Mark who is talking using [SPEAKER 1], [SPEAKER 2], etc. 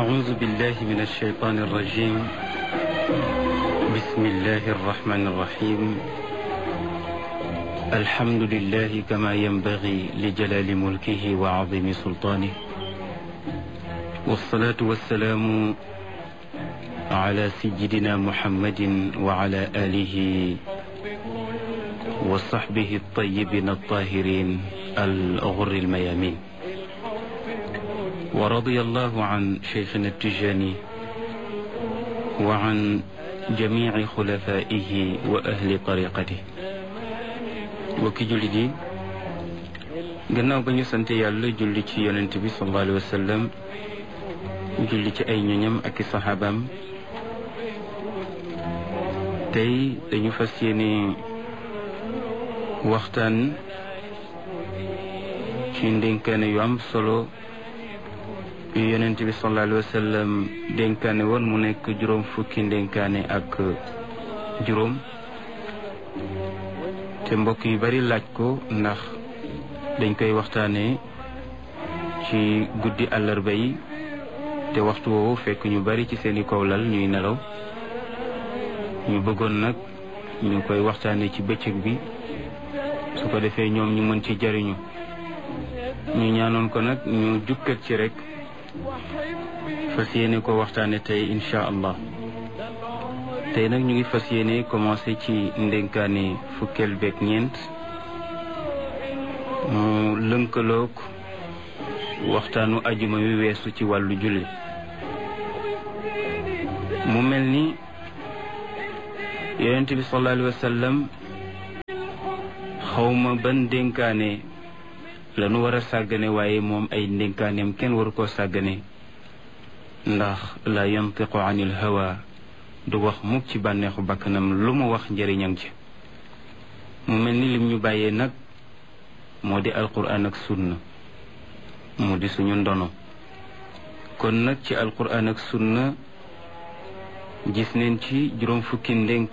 [SPEAKER 1] أعوذ بالله من الشيطان الرجيم بسم الله الرحمن الرحيم الحمد لله كما ينبغي لجلال ملكه وعظيم سلطانه والصلاة والسلام على سيدنا محمد وعلى آله وصحبه الطيبين الطاهرين الغر الميامين ورضي الله عن شيخنا التجاني وعن جميع خلفائه وأهل طريقته وكي جلدي gannaaw ba ñu sant yàlla julli ci yonent bi sallallahu alayhi wa sallam julli ci ay ñoñam ak i saxaabaam tey dañu fas yéene waxtaan ci ndénkaane yu am solo yu yonent bi sallallahu alayhi wa sallam dénkaane woon mu nekk juróom fukki ndénkaane ak juróom te mbokk yu bari laaj ko ndax dañ koy waxtaanee ci guddi àllarba yi te waxtu woowu fekk ñu bari ci seeni kawlal ñuy nelaw ñu bëggoon nag ñu koy waxtaanee ci bëccëg bi su ko defee ñoom ñu mën ci jariñu ñu ñaanoon ko nag ñu jukkat ci rek fas yéene ko waxtaane tey incha allah tey nag ñu ngi fas yéene commencé ci ndénkaane fukkeel beeg ñeent mu lënkaloog waxtaanu ajuma wi weesu ci wàllu julli mu mel ni yonent bi sallallahu alayhi wa sallam xawma ban ndénkaane lanu war a sàggane waaye moom ay ndénkaaneem kenn waru koo sàggane ndax la yantiqu anil hawa du wax mukk ci bànneexu bakkanam lu mu wax njëriñam ci mu mel ni lim ñu bàyyee nag moo di alquran ak sunna mu di suñu ndono kon nag ci alquran ak sunna gis neen ci juróom fukki ndénk